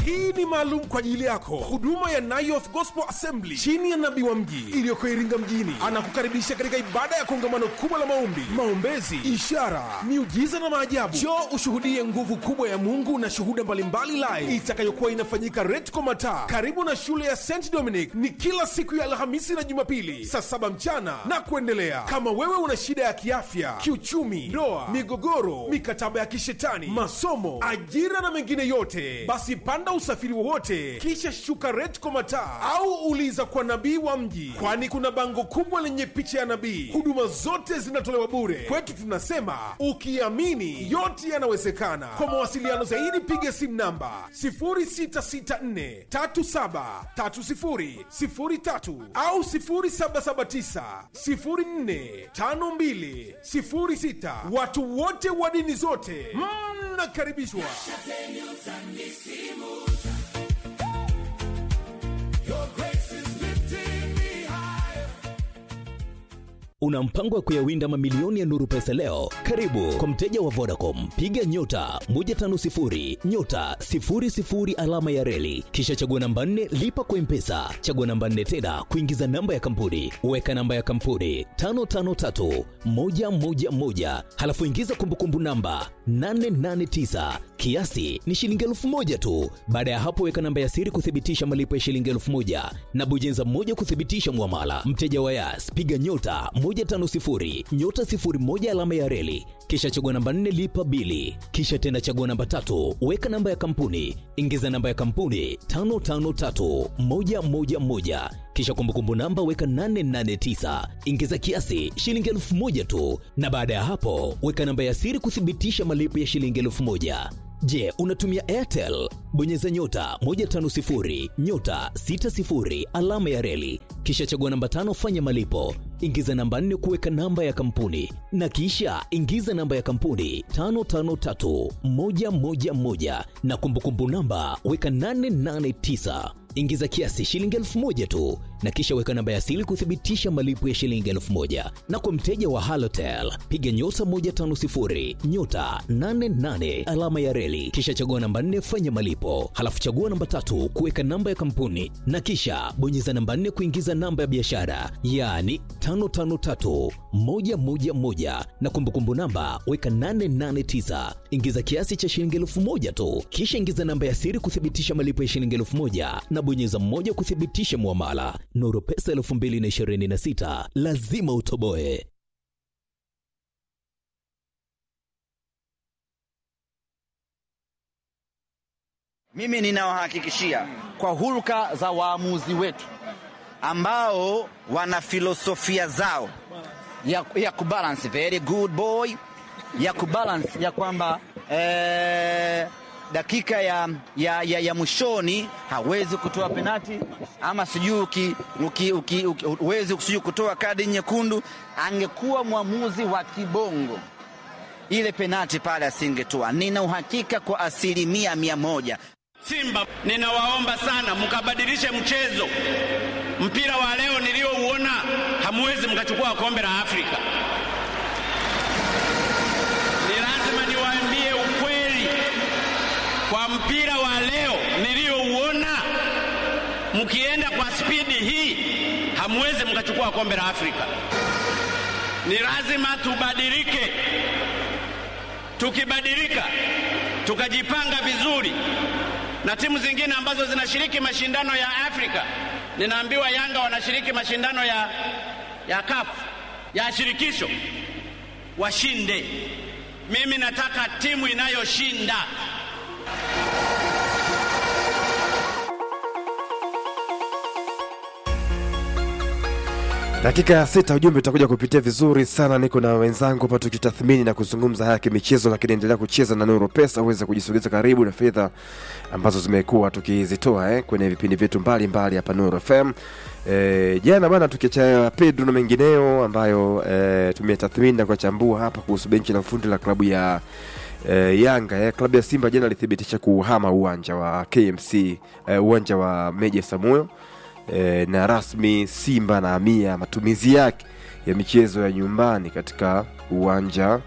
hii ni maalum kwa ajili yako huduma ya Nayoth Gospel Assembly chini ya nabii wa mji iliyoko Iringa mjini anakukaribisha katika ibada ya kongamano kubwa la maombi, maombezi, ishara, miujiza na maajabu. Njoo ushuhudie nguvu kubwa ya Mungu na shuhuda mbalimbali live itakayokuwa inafanyika Retco Mataa karibu na shule ya St Dominic. Ni kila siku ya Alhamisi na Jumapili saa saba mchana na kuendelea. Kama wewe una shida ya kiafya, kiuchumi, ndoa, migogoro, mikataba ya kishetani, masomo, ajira na mengine yote, basi panda usafiri wowote, kisha shuka Retco Mataa au uliza kwa nabii wa mji, kwani kuna bango kubwa lenye picha ya nabii. Huduma zote zinatolewa bure. Kwetu tunasema ukiamini yote yanawezekana. Kwa mawasiliano zaidi piga simu namba 0664373003 au 0779045206. Watu wote wa dini zote mnakaribishwa. Una mpango wa kuyawinda mamilioni ya Nuru Pesa leo? Karibu kwa mteja wa Vodacom, piga nyota 150 nyota 00 alama ya reli, kisha chagua namba 4 lipa kwa Mpesa, chagua namba 4 tena kuingiza namba ya kampuni, weka namba ya kampuni 553 111, halafu ingiza kumbukumbu namba 889 kiasi ni shilingi elfu moja tu. Baada ya hapo, weka namba ya siri kuthibitisha malipo ya shilingi elfu moja na bujenza moja kuthibitisha mwamala. Mteja wa Yas, piga nyota 150 nyota 01 alama ya reli, kisha chagua namba 4 lipa bili, kisha tena chagua namba tatu, weka namba ya kampuni, ingiza namba ya kampuni 553111 kisha kumbukumbu namba weka 889 ingiza kiasi shilingi elfu moja tu, na baada ya hapo weka namba ya siri kuthibitisha malipo ya shilingi elfu moja. Je, unatumia Airtel? Bonyeza nyota 150 nyota 60 alama ya reli, kisha chagua namba tano, fanya malipo, ingiza namba 4 kuweka namba ya kampuni, na kisha ingiza namba ya kampuni 553111 na kumbukumbu namba weka 889 ingiza kiasi shilingi elfu moja tu na kisha weka namba ya siri kuthibitisha malipo ya shilingi elfu moja na kwa mteja wa halotel piga nyota 150 nyota 88 alama ya reli kisha chagua namba 4 fanya malipo halafu chagua namba tatu kuweka namba ya kampuni na kisha bonyeza namba 4 kuingiza namba ya biashara yaani 553111 na kumbukumbu namba weka 889 ingiza kiasi cha shilingi elfu moja tu kisha ingiza namba ya siri kuthibitisha malipo ya shilingi elfu moja na bonyeza mmoja kuthibitisha mwamala. Nuru Pesa 2026 lazima utoboe. Mimi ninawahakikishia kwa hulka za waamuzi wetu ambao wana filosofia zao ya, ya kubalance very good boy ya kubalance ya kwamba eh, dakika ya, ya, ya, ya mwishoni hawezi kutoa penati ama sijui uki, uki, uki, uki, uwezi sijui kutoa kadi nyekundu. Angekuwa mwamuzi wa kibongo, ile penati pale asingetoa. Nina uhakika kwa asilimia mia moja. Simba, ninawaomba sana mkabadilishe mchezo. Mpira wa leo niliouona, hamwezi mkachukua kombe la Afrika. Ni lazima niwaambie ukweli kwa mpira wa leo niliyouona, mkienda kwa spidi hii hamwezi mkachukua kombe la Afrika. Ni lazima tubadilike. Tukibadilika tukajipanga vizuri, na timu zingine ambazo zinashiriki mashindano ya Afrika, ninaambiwa Yanga wanashiriki mashindano ya, ya CAF ya shirikisho, washinde. Mimi nataka timu inayoshinda. Dakika ya sita ujumbe utakuja kupitia vizuri sana. Niko na wenzangu hapa tukitathmini na kuzungumza haya kimichezo, lakini endelea kucheza na Nuru Pesa uweze kujisogeza karibu na fedha ambazo zimekuwa tukizitoa eh, kwenye vipindi vyetu mbalimbali hapa Nuru FM. E, jana bana tukiacha Pedro na mengineo ambayo e, tumetathmini na kuchambua hapa kuhusu benchi la ufundi la klabu ya e, Yanga eh, klabu ya Simba jana ilithibitisha kuhama uwanja wa KMC e, uwanja wa Meja Samuel e, na rasmi Simba na amia matumizi yake ya michezo ya nyumbani katika uwanja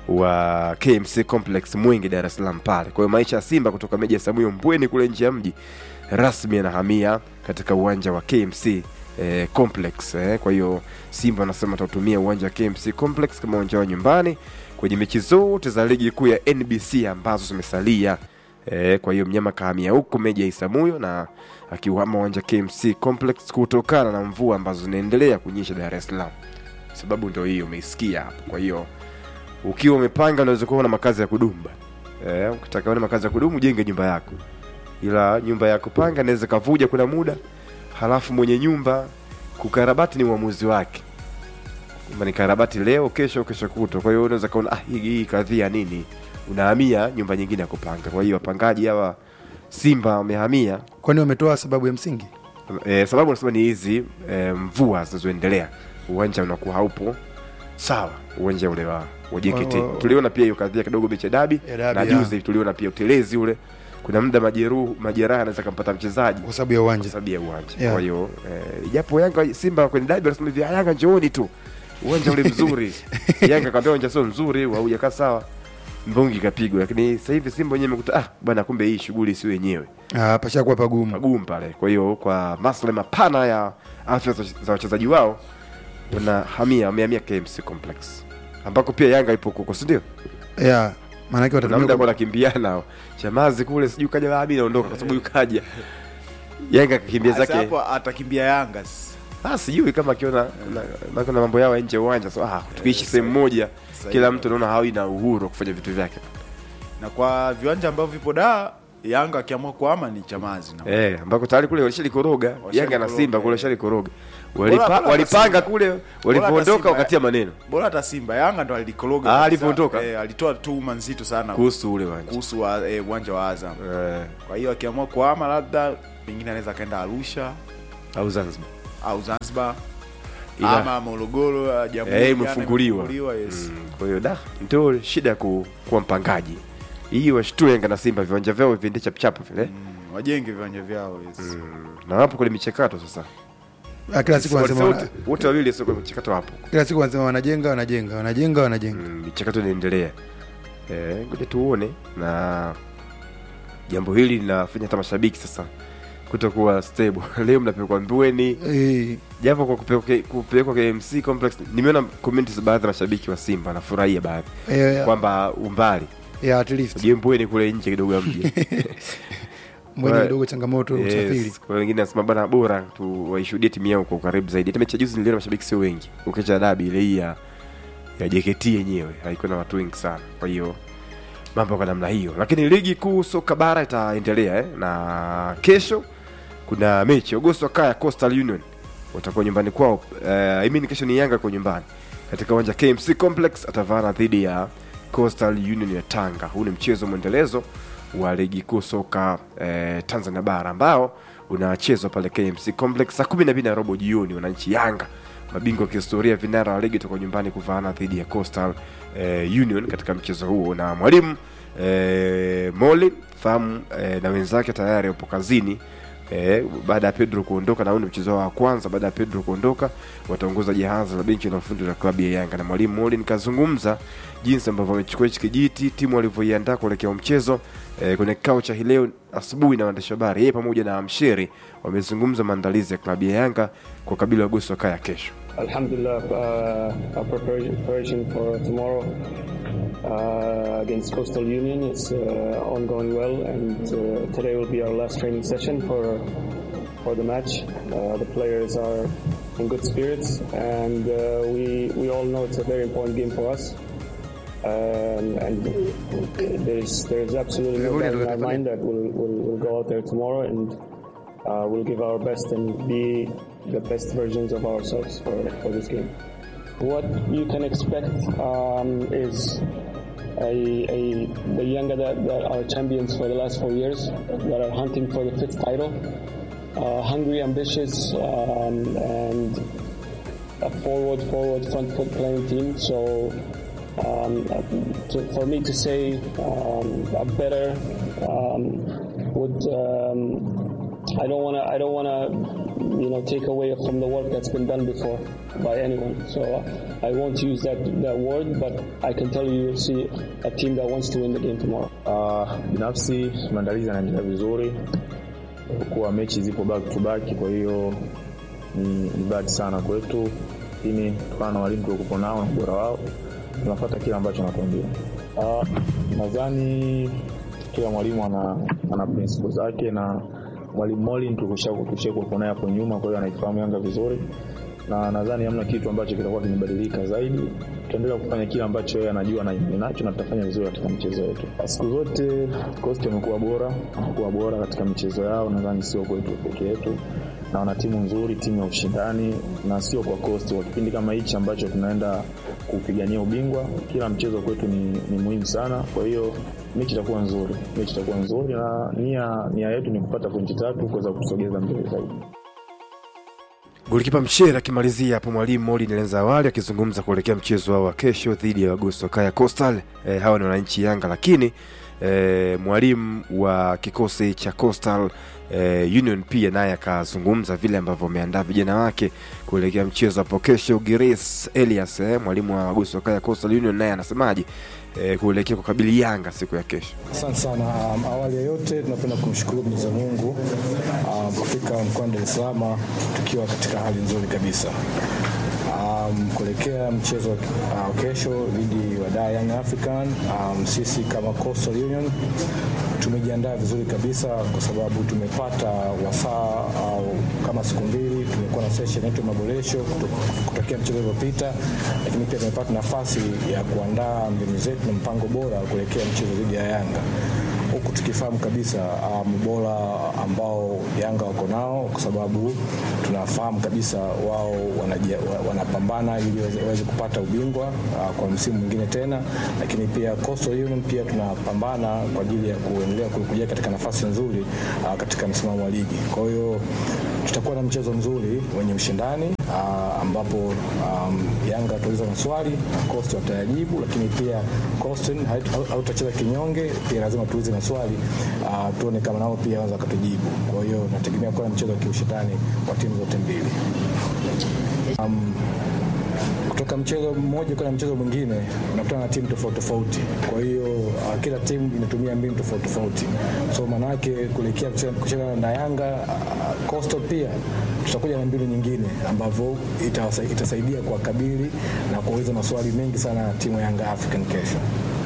wa KMC Complex Mwingi, Dar es Salaam pale. Kwa hiyo maisha ya Simba kutoka Meja Samuyo Mbweni kule nje ya mji rasmi yanahamia katika uwanja wa KMC eh, Complex eh. Kwa hiyo Simba wanasema watatumia uwanja wa KMC Complex kama uwanja wa nyumbani kwenye mechi zote za ligi kuu ya NBC ambazo zimesalia. E, kwa hiyo mnyama kahamia huko Meja Isamuyo na akiuhama uwanja KMC Complex kutokana na mvua ambazo zinaendelea kunyesha Dar es Salaam. Sababu ndio hiyo umeisikia hapo. Kwa hiyo ukiwa umepanga unaweza kuwa na makazi ya kudumu. Eh, ukitaka una makazi ya kudumu jenge nyumba yako. Ila nyumba ya kupanga inaweza kavuja kuna muda, halafu mwenye nyumba kukarabati ni uamuzi wake. Kama ni karabati leo, kesho, kesho kutwa. Kwa hiyo unaweza kaona ah, hii, hii kadhia nini? Unahamia nyumba nyingine ya kupanga. Kwa hiyo wapangaji hawa Simba wamehamia kwani wametoa sababu ya msingi e, sababu nasema ni hizi e, mvua zinazoendelea, uwanja unakuwa haupo sawa, uwanja ule wa wa JKT. Wa- wa- Tuliona pia hiyo kadhia kidogo mechi ya dabi Ya dabi, na ya. juzi tuliona pia utelezi ule, kuna muda majeruhu majeraha anaweza kampata mchezaji kwa sababu ya kwa uwanja sababu ya uwanja. Yeah. Kwa hiyo eh, japo Yanga Simba kwenye dabi wanasema hivi, "Ah, Yanga njooni tu, uwanja ule mzuri. Yanga kaambia uwanja sio mzuri, haujakaa sawa, mbungi kapigwa. Lakini sasa hivi Simba wenyewe imekuta ah, bwana, kumbe hii shughuli sio yenyewe Ah, pashakuwa pagumu magumu pale. Kwa hiyo kwa maslahi mapana ya afya za za wachezaji wao wanahamia wamehamia KMC Complex ambako pia Yanga ipo huko, si ndio? yeah. maanake Kuna muda watatumia kwa nakimbiana hao. Chamazi kule sijui kaja wapi naondoka kwa sababu yukaja. Yanga kakimbia Sasa zake. hapo atakimbia Yanga sasa. Ah, sijui kama akiona kuna- maana kuna mambo yao ya nje ya uwanja so ah, tukiishi sehemu moja Sahihi. kila mtu anaona hawi na uhuru wa kufanya vitu vyake. na kwa viwanja ambavyo vipo da Yanga akiamua kuama ni Chamazi na Eh, ambako tayari kule walishalikoroga. Yanga na Simba kule walishalikoroga. Walipa, bora walipanga hata kule hata walipoondoka Simba, wakatia maneno bora hata Simba Yanga ndo alikoroga Ah, kabisa. alivyoondoka? eh, alitoa tuhuma nzito sana kuhusu ule uwanja. kuhusu wa- eh, uwanja wa Azam. Eh, Kwa hiyo akiamua kuama labda pengine anaweza akaenda Arusha au Zanzibar. au Zanzibar Ila- ama Morogoro ah, Jamhuri Eh, Jana imefunguliwa. imefunguliwa, yes. Mm, Kwa hiyo da ndio shida ya ku, kuwa mpangaji. Hii washtue Yanga na Simba viwanja vyao viende chap chap vile. Mm, wajenge viwanja vyao yes. Mm, Na wapo kwenye michakato sasa. Ah, kila siku wanasema wote wana- wote wawili sio kwenye michakato hapo. kila siku wanasema wanajenga wanajenga wanajenga wanajenga Mm, michakato inaendelea. Eh, ngoja tuone na jambo hili linafanya hata mashabiki sasa kutokuwa stable. Leo mnapelekwa Mbweni, Eh, japo kwa kupelekwa kupelekwa KMC complex. Nimeona comments za baadhi ya mashabiki wa Simba wanafurahia baadhi eh, kwamba umbali yeah, at least je, Mbweni kule nje kidogo ya mji mbweni Kwa- kidogo changamoto usafiri Yes, kwa wengine nasema bana bora tu waishuhudie timu yao kwa ukaribu zaidi. Hata mechi ya juzi niliona mashabiki sio wengi, ukiacha dabi ile hii ya ya JKT yenyewe haikuwa na watu wengi sana. Kwa hiyo mambo kwa namna hiyo, lakini ligi kuu soka bara itaendelea eh? na kesho kuna mechi Agosto Wakaya Coastal Union watakuwa nyumbani kwao. Uh, I mean kesho ni Yanga kwa nyumbani katika uwanja KMC Complex, atavana dhidi ya Coastal Union ya Tanga. Huu ni mchezo mwendelezo wa ligi kuu soka eh, Tanzania bara ambao unachezwa pale KMC Complex saa kumi na mbili na robo jioni. Wananchi Yanga mabingwa wa kihistoria vinara wa ligi toka nyumbani kuvaana dhidi ya Coastal eh, Union katika mchezo huo, na mwalimu eh, Molin fahamu eh, na wenzake tayari wapo kazini eh, baada ya Pedro kuondoka, na huu ni mchezo wao wa kwanza baada ya Pedro kuondoka, wataongoza jahazi la benchi la ufundi la klabu ya Yanga, na mwalimu Molin kazungumza jinsi ambavyo wamechukua hichi kijiti, timu walivyoiandaa kuelekea mchezo eh, kwenye kikao cha hii leo asubuhi na waandishi habari. Yeye pamoja na Msheri wamezungumza maandalizi ya klabu ya Yanga kwa kabila Agosto Kaya kesho. Alhamdulillah, uh, our preparation preparation for tomorrow uh, against Coastal Union is uh, ongoing well, and uh, today will be our last training session for for the match. Uh, the players are in good spirits, and uh, we we all know it's a very important game for us. Um, and there's there's absolutely no doubt in our mind that we'll, we'll, we'll go out there tomorrow and uh, we'll give our best and be the best versions of ourselves for, for this game. What you can expect um, is a, a the Yanga that, that are champions for the last four years, that are hunting for the fifth title, uh, hungry, ambitious, um, and a forward, forward, front foot playing team. So um, to, for me to say um, a better um, would um, I don't want to I don't want to you know take away from the work that's been done before by anyone. So uh, I won't use that that word, but I can tell you you'll see a team that wants to win the game tomorrow. Uh, binafsi maandalizi yanaendelea vizuri kuwa mechi zipo back to back, kwa hiyo ni, ni bad sana kwetu, lakini kutokana na walimu tuliokuwa nao na ubora wao tunafuata kile ambacho anatuambia. Uh, nadhani kila mwalimu ana, ana principle zake na mwalimu Molin tulishakuwa naye hapo nyuma, kwa hiyo anaifahamu Yanga vizuri na nadhani hamna kitu ambacho kitakuwa kimebadilika zaidi. Tutaendelea kufanya kile ambacho yeye anajua na imani nacho, na tutafanya vizuri katika michezo yetu. Siku zote Coast wamekuwa bora, wamekuwa bora katika michezo yao, nadhani sio kwetu peke yetu, na wana timu nzuri, timu ya ushindani, na sio kwa Coast. Kwa kipindi kama hichi ambacho tunaenda kupigania ubingwa, kila mchezo kwetu ni, ni muhimu sana. Kwa hiyo mechi itakuwa nzuri, mechi itakuwa nzuri, na nia nia yetu ni kupata pointi tatu kuweza kutusogeza mbele zaidi. Golikipa Mshere akimalizia hapo, mwalimu Molin alianza awali akizungumza kuelekea mchezo wao wa kesho dhidi ya Agosto Kaya Coastal. E, hawa ni wananchi Yanga, lakini e, mwalimu wa kikosi cha Coastal e, Union pia naye akazungumza vile ambavyo wameandaa vijana wake kuelekea mchezo hapo kesho. Giris Elias e, mwalimu wa Agosto Kaya Coastal Union naye anasemaje e, kuelekea kukabili Yanga siku ya kesho? Asante sana. Um, awali ya yote tunapenda kumshukuru Mwenyezi Mungu um, kufika mkoani Dar es Salaam tukiwa katika hali nzuri kabisa. Um, kuelekea mchezo uh, kesho dhidi ya Dar Young African um, sisi kama Coastal Union tumejiandaa vizuri kabisa kwa sababu tumepata wasaa au kama siku mbili tumekuwa na session yetu ya maboresho kutokea mchezo uliopita, lakini pia tumepata nafasi ya kuandaa mbinu zetu na mpango bora kuelekea mchezo dhidi ya Yanga huku tukifahamu kabisa mbora um, ambao Yanga wako nao, kwa sababu tunafahamu kabisa wao wanapambana ili waweze kupata ubingwa uh, kwa msimu mwingine tena, lakini pia Coastal Union pia tunapambana kwa ajili ya kuendelea kuja katika nafasi nzuri uh, katika msimamo wa ligi. Kwa hiyo tutakuwa na mchezo mzuri wenye ushindani uh, ambapo um, Yanga watauliza maswali na Coast watayajibu, lakini pia Coast hautacheza kinyonge, pia lazima tuulize maswali uh, tuone kama nao pia wanaweza wakatujibu. Kwa hiyo nategemea kuwa na mchezo wa kiushindani wa timu zote mbili um, kutoka mchezo mmoja kwenda mchezo mwingine unakutana na timu tofauti tofauti. Kwa hiyo uh, kila timu inatumia mbinu tofauti tofauti, so maanake kuelekea kucheza na Yanga uh, Coastal pia tutakuja na mbinu nyingine ambavyo itasa, itasaidia kuwakabili na kuuliza maswali mengi sana timu ya Yanga African kesho.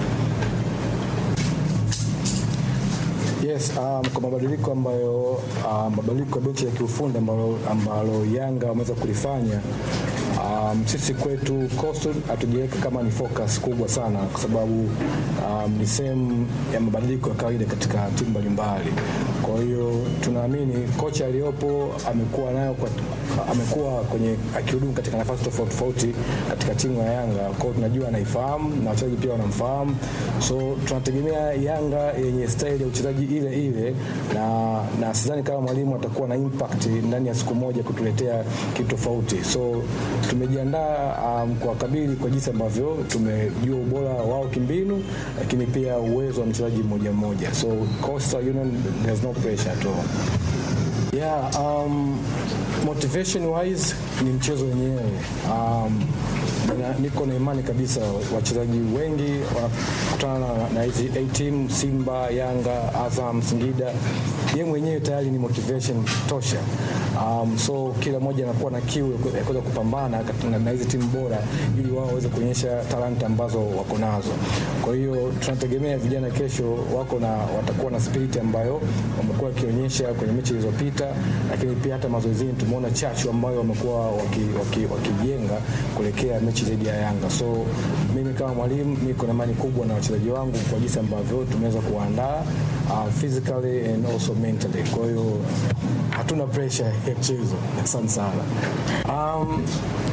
Yes, um, kwa mabadiliko ambayo um, mabadiliko ya benchi ya kiufundi ambalo, ambalo Yanga wameweza kulifanya um, sisi kwetu Coastal hatujaweka kama ni focus kubwa sana, kwa sababu um, ni sehemu ya mabadiliko ya kawaida katika timu mbalimbali. Kwa hiyo tunaamini kocha aliyopo amekuwa nayo kwa, amekuwa kwenye akihudumu katika nafasi tofauti tofauti katika timu ya Yanga. Kwa hiyo tunajua anaifahamu na wachezaji pia wanamfahamu, so tunategemea Yanga yenye style ya uchezaji ile ile, na, na sidhani kama mwalimu atakuwa na impact ndani ya siku moja kutuletea kitu tofauti. So tumejiandaa um, kwa kabili kwa jinsi ambavyo tumejua ubora wao kimbinu, lakini pia uwezo wa mchezaji mmoja mmoja. So Coastal Union there's no pressure at all. Yeah, um, motivation wise ni mchezo wenyewe um, na, niko na imani kabisa wachezaji wengi wanakutana na hizi A team Simba, Yanga, Azam, Singida, yeye mwenyewe tayari ni motivation tosha. Um, so kila mmoja anakuwa na kiu ya kuweza kupambana na hizi timu bora ili wao waweze kuonyesha talanta ambazo wako nazo. Kwa hiyo tunategemea vijana kesho wako na watakuwa na spirit ambayo wamekuwa wakionyesha kwenye mechi zilizopita, lakini pia hata mazoezini tumeona chachu ambayo wamekuwa wakijenga waki, waki kuelekea mechi dhidi ya Yanga. So mimi kama mwalimu niko na imani kubwa na wachezaji wangu kwa jinsi ambavyo tumeweza kuandaa uh, physically and also mentally. Kwa hiyo hatuna pressure ya mchezo. Asante sana. Um,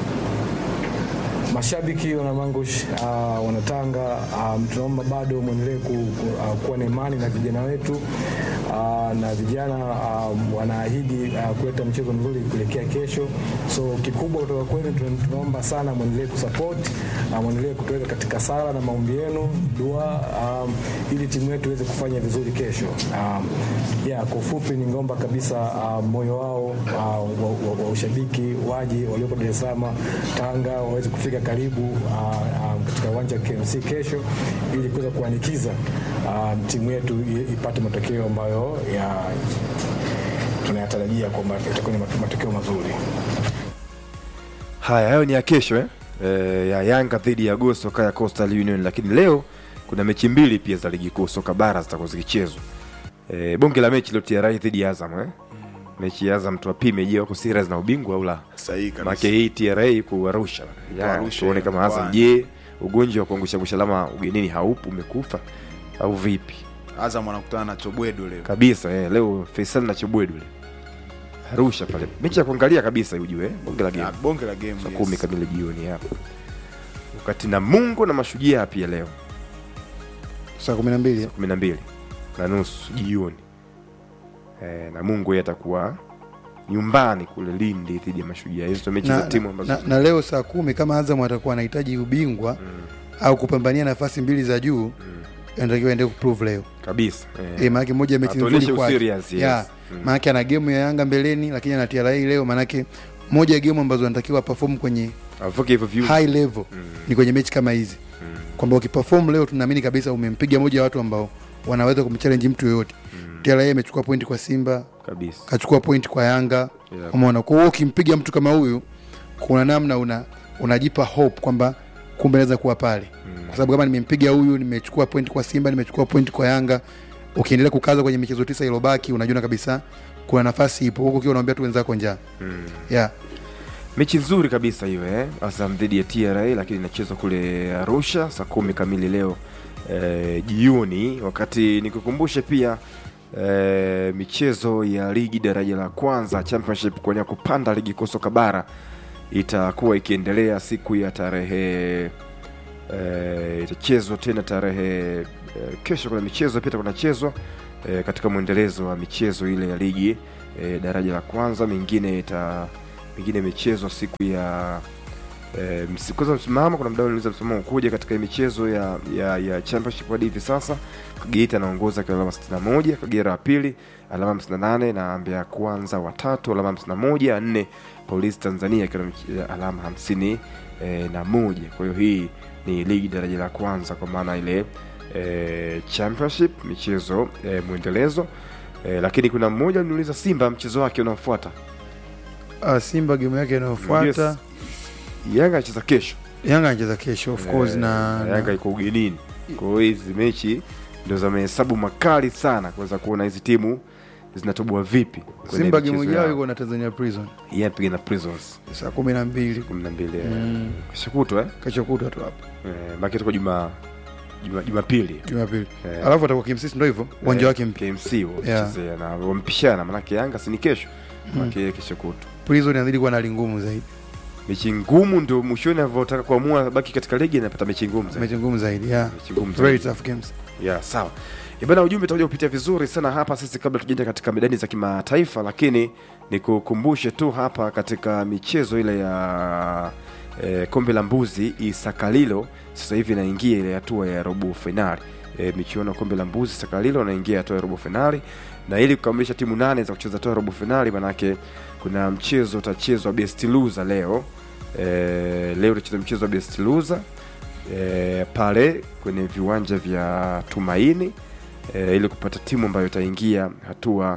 mashabiki wana Mangush uh, wanatanga um, tunaomba bado mwendelee ku, ku, uh, kuwa na imani na vijana wetu uh, na vijana um, wanaahidi uh, kuleta mchezo mzuri kuelekea kesho. So kikubwa kutoka kwenu tuna- tunaomba sana mwendelee kusupport uh, mwendelee kutuweka katika sala na maombi yenu, dua um, ili timu yetu iweze kufanya vizuri kesho. Um, yeah, kwa ufupi ningeomba kabisa uh, moyo wao uh, wa, wa, wa ushabiki waje walioko Dar es Salaam, Tanga waweze kufika karibu uh, um, katika uwanja wa KMC kesho ili kuweza kuanikiza um, timu yetu i- ipate matokeo ambayo ya tunayatarajia kwamba itakuwa ni mate- matokeo mazuri. Haya, hayo ni ya kesho eh? E, ya Yanga dhidi ya Go soka ya Coastal Union, lakini leo kuna mechi mbili pia za ligi kuu soka bara zitakuwa zikichezwa. E, bonge la mechi leo TRA dhidi ya Azam eh? Mechi ya Azam tuwapime, je, wako serious na ubingwa au la? Sahihi kabisa. Maana hii TRA ku Arusha. Ya, Arusha, tuone kama Azam mkoani. je, ugonjwa wa kuangusha angusha alama ugenini haupo umekufa au vipi? Azam wanakutana na Chobwedo leo. Kabisa eh, leo Faisal na Chibwedu le. Arusha pale. Mechi ya kuangalia kabisa ujue eh? Bonge la game. Ah, bonge la game. saa yes. kumi kamili jioni hapo wakati Namungo na Mashujaa pia leo saa kumi na mbili kumi na mbili na nusu jioni e, Namungo yeye atakuwa nyumbani kule Lindi dhidi ya Mashujaa. Hizo ndo mechi za na, timu ambazo na, na leo saa kumi kama Azam atakuwa anahitaji ubingwa au kupambania nafasi mbili za juu inatakiwa ende kuprove leo kabisa eh. e, maanake moja ya mechi Atuonyeshe nzuri kwake. userious, yes. Ya, Mm. maanake ana gemu ya Yanga mbeleni lakini ana TRA leo maanake moja ya gemu ambazo anatakiwa perform kwenye Avuke hivyo view. high level ni kwenye mechi kama hizi kwamba ukiperform leo tunaamini kabisa umempiga moja ya watu ambao wanaweza kumchallenge mtu yoyote TRA amechukua pointi kwa Simba kabisa kachukua pointi kwa Yanga Yeah. umeona kwa hiyo ukimpiga mtu kama huyu kuna namna una unajipa hope kwamba kumbe naweza kuwa pale kwa sababu kama nimempiga huyu nimechukua pointi kwa Simba nimechukua pointi kwa Yanga ukiendelea kukaza kwenye michezo tisa iliyobaki unajua kabisa kuna nafasi ipo huko ukiwa unaambia tu wenzako njaa Mm. yeah. mechi nzuri kabisa hiyo eh? Azam dhidi ya TRA lakini inachezwa kule Arusha saa kumi kamili leo eh, jioni. Wakati nikukumbushe pia eh, michezo ya ligi daraja la kwanza championship kuania kupanda ligi kuu soka bara itakuwa ikiendelea siku ya tarehe eh, itachezwa tena tarehe eh, kesho. Kuna michezo pia kunachezwa eh, katika mwendelezo wa michezo ile ya ligi eh, daraja la kwanza, mingine ita mingine imechezwa siku ya eh, msi- kwanza msimamo. Kuna mdau anauliza msimamo kuja katika hii michezo ya, ya, ya championship hadi hivi sasa. Geita anaongoza kwa alama 61, Kagera wa pili alama 58 na Mbeya kwanza watatu alama 51, nne Polisi Tanzania ikiwa na mich- alama 50 eh, na moja. Kwa hiyo hii ni ligi daraja la kwanza kwa maana ile eh, championship michezo eh, mwendelezo eh, lakini kuna mmoja aliniuliza Simba mchezo wake unaofuata uh, Simba game yake inayofuata Yes. Yanga anacheza kesho Yanga anacheza kesho of course Eh, na, na Yanga iko ugenini. Kwa hiyo hizi mechi ndio za mahesabu makali sana kuweza kuona hizi timu zinatoboa vipi. kwenye Simba michezo game yao yao. iko na Tanzania Prison Yeye anapiga na Prisons saa kumi na mbili 12 Mm. kesho kutwa eh. kesho kutwa tu hapo Eh, maki tuko juma juma Jumapili. Jumapili Eh. alafu atakuwa KMC ndio hivyo uwanja Eh, wake mpya KMC Yeah. wachezea na wampishana manake Yanga si ni kesho. Mm. Maki kesho kutwa. Prison inazidi kuwa na hali ngumu zaidi Mechi ngumu ndio mwishoni anavyotaka kuamua baki katika ligi anapata mechi ngumu zaidi. mechi ngumu zaidi yeah. Mechi ngumu very zaidi. tough games ya sawa ibana ujumbe utakuja kupitia vizuri sana hapa sisi kabla tujaenda katika medani za kimataifa lakini nikukumbushe tu hapa katika michezo ile ya e, kombe la mbuzi isakalilo sasa hivi inaingia ile hatua ya robo fainali e, michuano ya kombe la mbuzi sakalilo inaingia hatua ya robo fainali na ili kukamilisha timu nane za kucheza hatua ya robo fainali manake kuna mchezo utachezwa best loser leo e, leo utacheza mchezo wa best loser e, pale kwenye viwanja vya Tumaini e, ili kupata timu ambayo itaingia hatua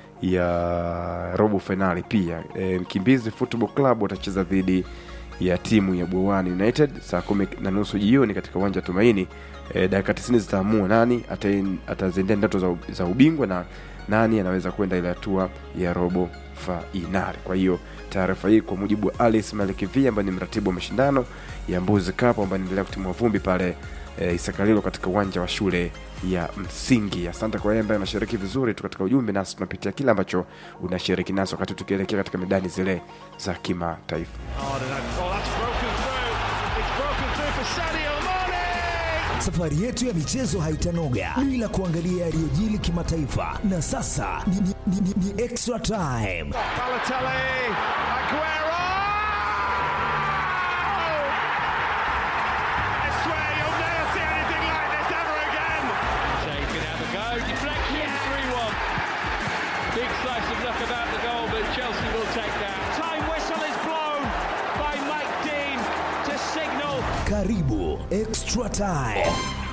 ya robo fainali. Pia e, Mkimbizi Football Club watacheza dhidi ya timu ya Bwawani United saa kumi na nusu jioni katika uwanja wa Tumaini. E, dakika 90 zitaamua nani ata- ataziendea ndoto za, za ubingwa na nani anaweza kwenda ile hatua ya robo fainali. Kwa hiyo taarifa hii kwa mujibu wa Ali Ismail Kivia ambaye ni mratibu wa mashindano ya Mbuzi Cup ambaye anaendelea kutimua vumbi pale e, Isakalilo katika uwanja wa shule ya msingi. Asante kwa yeye ambaye anashiriki vizuri tu katika ujumbe, nasi tunapitia kile ambacho unashiriki naso wakati tukielekea katika medani zile za kimataifa. Safari yetu ya michezo haitanoga bila kuangalia yaliyojili kimataifa, na sasa ni, ni, ni, ni, ni extra time. Balotelli, Aguero! I swear you'll never see anything like this ever again. Shea can have a go. Deflection, 3 1. Big slice of luck about the goal, but Chelsea will take that. Time whistle is blown by Mike Dean to signal Karibu extra time.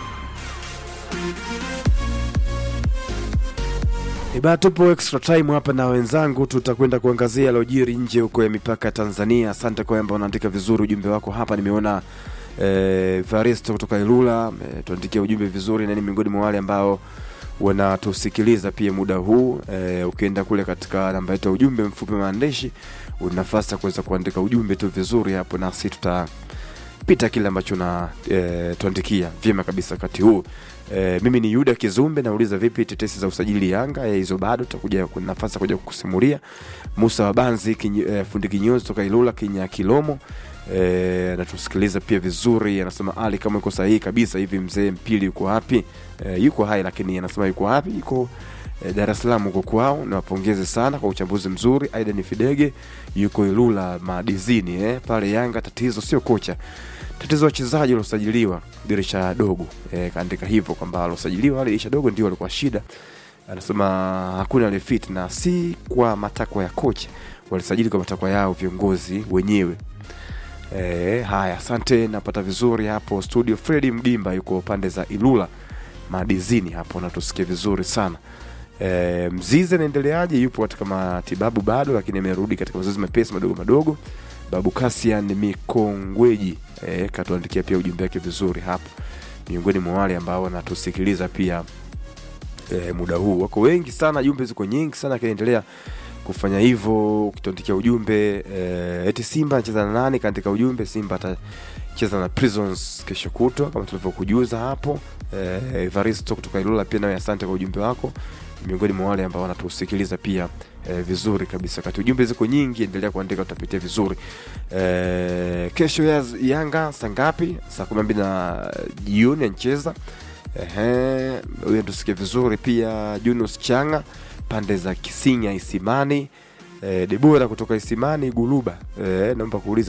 Ibaa tupo extra time hapa na wenzangu, tutakwenda kuangazia yaliyojiri nje huko ya mipaka ya Tanzania. Asante kwa ambao unaandika vizuri ujumbe wako hapa. Nimeona eh, Varisto kutoka Ilula eh, tuandikia ujumbe vizuri, na ni miongoni mwa wale ambao wanatusikiliza pia muda huu eh, ukienda kule katika namba yetu ya ujumbe mfupi maandishi, una nafasi ya kuweza kuandika ujumbe tu vizuri hapo, nasi tutapita kile ambacho na eh, tuandikia vyema kabisa wakati huu. E, mimi ni Yuda Kizumbe, nauliza vipi tetesi za usajili Yanga Eh, hizo bado tutakuja kuna nafasi ya kuja kukusimulia. Musa Wabanzi kinyi, e, fundi kinyozi toka Ilula Kinya Kilomo e, anatusikiliza pia vizuri, anasema Ali kama yuko sahihi kabisa hivi, mzee Mpili yuko wapi? E, yuko hai lakini anasema yuko wapi? Yuko e, Dar es Salaam huko kwao. Niwapongeze sana kwa uchambuzi mzuri. Aidan Fidege yuko Ilula madizini eh, pale Yanga tatizo sio kocha tatizo wachezaji waliosajiliwa dirisha dogo e, kaandika hivyo kwamba waliosajiliwa wale dirisha dogo ndio walikuwa shida. Anasema hakuna ile fit na si kwa matakwa ya kocha, walisajili kwa matakwa yao viongozi wenyewe. E, haya, asante, napata vizuri hapo studio. Fredi Mgimba yuko pande za Ilula madizini hapo, natusikia vizuri sana. E, Mzize naendeleaje? Yupo katika matibabu bado, lakini amerudi katika mazoezi mepesi madogo madogo. Babu Kasian Mikongweji e, katuandikia pia ujumbe wake vizuri hapo, miongoni mwa wale ambao wanatusikiliza pia e, muda huu. Wako wengi sana, jumbe ziko nyingi sana, akiendelea kufanya hivyo. Ukituandikia ujumbe e, eti Simba anacheza na nani? Kaandika ujumbe, Simba atacheza na Prisons kesho kutwa kama tulivyokujuza hapo. E, Evaristo kutoka Ilula pia nawe asante kwa ujumbe wako, miongoni mwa wale ambao wanatusikiliza pia e, vizuri kabisa. Kati ujumbe ziko nyingi, endelea kuandika, tutapitia vizuri. E, kesho ya Yanga saa ngapi? Saa kumi na mbili na jioni anacheza. Ehe, huyo tusikie vizuri pia. Junus Changa pande za Kisinya Isimani. E, Debora kutoka Isimani Guluba. E, naomba kuuliza